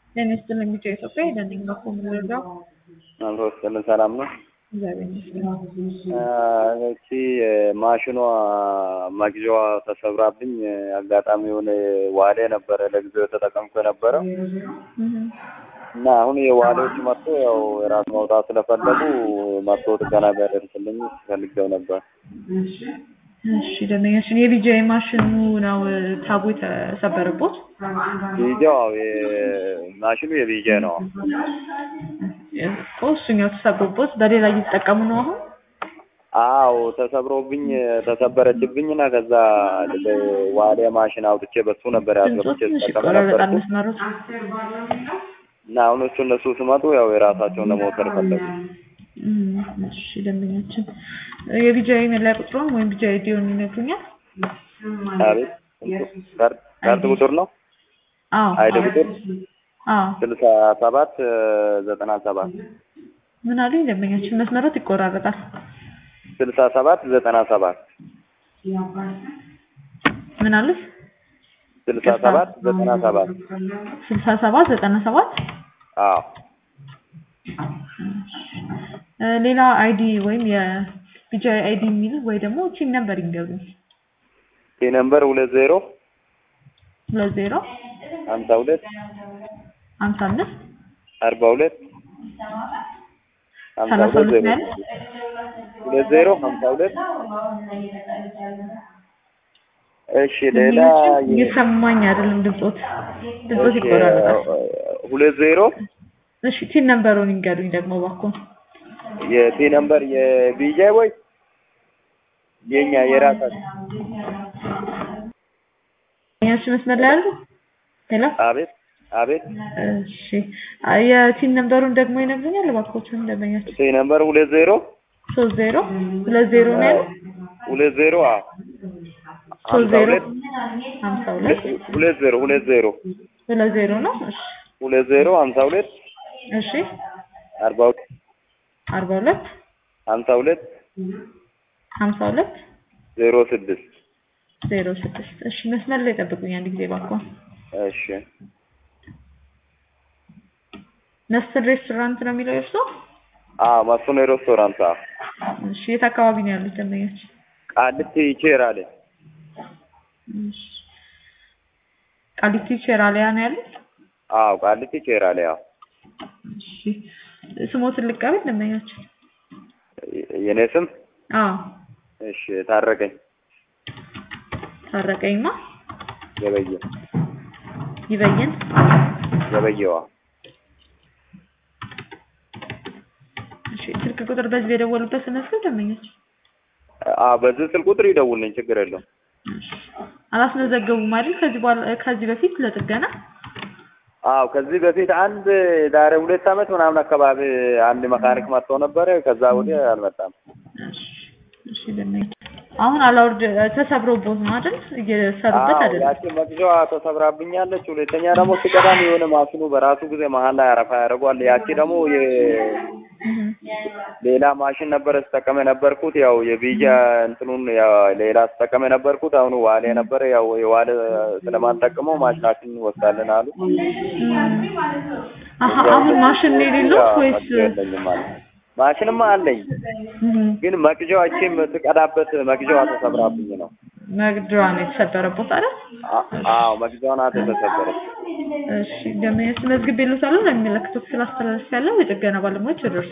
ጤና ይስጥልኝ ሚዲያ ኢትዮጵያ የደንኝ በኩ ምንረዳው አብሮ ስጥልን ሰላም ነው። እግዚአብሔር ይመስገን። እቺ ማሽኗ መግዣዋ ተሰብራብኝ አጋጣሚ የሆነ ዋሌ ነበረ ለጊዜው የተጠቀምኩ የነበረው እና አሁን የዋሌዎች መጥቶ ያው የራስ ማውጣት ስለፈለጉ መጥቶ ጥገና ቢያደርስልኝ ፈልገው ነበር። እሺ ደንበኛችን የቢጂአይ ማሽኑ ነው ታቡ የተሰበረቦት? ቢጃው ማሽኑ የቢጃ ነው። እኮ እሱኛው ተሰብሮቦት በሌላ እየተጠቀሙ ነው አሁን? አዎ ተሰብሮብኝ ተሰበረችብኝ እና ከዛ ዋሊያ ማሽን አውጥቼ በሱ ነበር ያስገብቼ ትንሽ ተጠቀም ይቆራረጣል ነበር መስመሮች። እና አሁን እሱ እነሱ ስመጡ ያው የራሳቸውን ለመውሰድ ፈለጉ። እም፣ እሺ ደንበኛችን የቢጂአይ መለያ ቁጥሩን ወይም ቢጂአይ ዲዮን ይነግሩኛል? አቤት ካርድ ካርድ ቁጥር ነው አዎ አይደ ቁጥር አዎ ስልሳ ሰባት ዘጠና ሰባት ምን አሉኝ ደንበኛችን መስመሮት ይቆራረጣል። ስልሳ ሰባት ዘጠና ሰባት ምን አሉት? ስልሳ ሰባት ዘጠና ሰባት ስልሳ ሰባት ዘጠና ሰባት አዎ እ ሌላ አይዲ ወይም የቢጂአይ አይዲ የሚል ወይ ደግሞ ቺን ነምበር ይንገሩኝ። ይህ ነምበር ሁለት ዜሮ ሁለት ዜሮ ሀምሳ ሁለት ሀምሳ አምስት አርባ ሁለት ሀምሳ ሰላሳ ሁለት ሁለት ዜሮ ነው ያሉት? ሁለት ዜሮ ሀምሳ ሁለት እሺ ሌላ ደንበኛችን የ- እየሰማኝ አይደለም ድምፆት ድምፆት እሺ፣ ይቆራረጣል። ሁለት ዜሮ እሺ ቲን ነምበሩን ይንገሩኝ ደግሞ እባክዎ። የቲ ነምበር የቢጃይ ወይ የኛ የራሳችን ደንበኛችን መስመር ላይ አሉ? ሄሎ አቤት አቤት እሺ አ- የቲን ነምበሩን ደግሞ ይነግሩኛል እባክዎትን ደንበኛችን። ቲ ነምበር ሁለት ዜሮ ሶስት ዜሮ ሁለት ዜሮ ነው ያለው? ሁለት ዜሮ አ ሶስት ሀምሳ ዜሮ ሁለት ሀምሳ ሁለት ሁለት ዜሮ ሁለት ዜሮ ሁለት ዜሮ ነው። እሺ ሁለት ዜሮ ሀምሳ ሁለት እሺ አርባ ሁለት አርባ ሁለት ሀምሳ ሁለት ሀምሳ ሁለት ዜሮ ስድስት ዜሮ ስድስት እሺ መስመር ላይ ጠብቁኝ አንድ ጊዜ እባክዎ። እሺ መስፍን ሬስቶራንት ነው የሚለው የእርስዎ? አ ማሱነ ሬስቶራንት አ እሺ የት አካባቢ ነው ያሉት ደንበኞች? ቃልቲ ይቼራለ እሺ ቃሊቲ ቼራሊያ ነው ያሉት? አዎ ቃልቲ ይቼራለ ያው እሺ ስሞትን ልቀበል ደንበኛችን? የኔ ስም አዎ እሺ ታረቀኝ ታረቀኝማ ገበየ ይበይን ገበየዋ እሺ ስልክ ቁጥር በዚህ የደወሉበት ስመስል ደንበኞች አ በዚህ ስልክ ቁጥር ይደውልልኝ ችግር የለውም እሺ አላስመዘገቡም አይደል? ከዚህ በኋላ ከዚህ በፊት ለጥገና አዎ ከዚህ በፊት አንድ ዛሬ ሁለት ዓመት ምናምን አካባቢ አንድ መካኒክ መጥቶ ነበረ። ከዛ ወዲህ አልመጣም። እሺ እሺ ደንበኞች አሁን አላውርድ ተሰብሮቦት ነው አይደል? እየሰሩበት አዎ አይደለም። ያቺ መግዣዋ ተሰብራብኛለች። ሁለተኛ ደግሞ ሲቀዳም የሆነ ማሽኑ በራሱ ጊዜ መሀል ላይ አረፋ ያደርገዋል። ያቺ ደግሞ የ- እህ ሌላ ማሽን ነበረ ስጠቀም የነበርኩት ያው የቢጃ እንትኑን ያው ሌላ ስጠቀም የነበርኩት አሁን ዋሌ ነበረ። ያው የዋሌ ስለማንጠቅመው ማሽናችን እንወስዳለን አሉ። አሀ አሁን ማሽን ነው የሌለው ወይስ መግዣ የለኝም ማለት ነው። ማሽንማ አለኝ እህ ግን መግዣዋ እቺ የምትቀዳበት መግዣዋ ተሰብራብኝ ነው። መግደዋ ነው የተሰበረቦት አይደል? አ- አዎ መግዣዋ ናት የተሰበረች። እሺ ደንበኞች መዝግቤልዎታለሁ ለሚመለከተው ክፍል አስተላልፌያለሁ። የጥገና ባለሙያዎች ይደርሳሉ።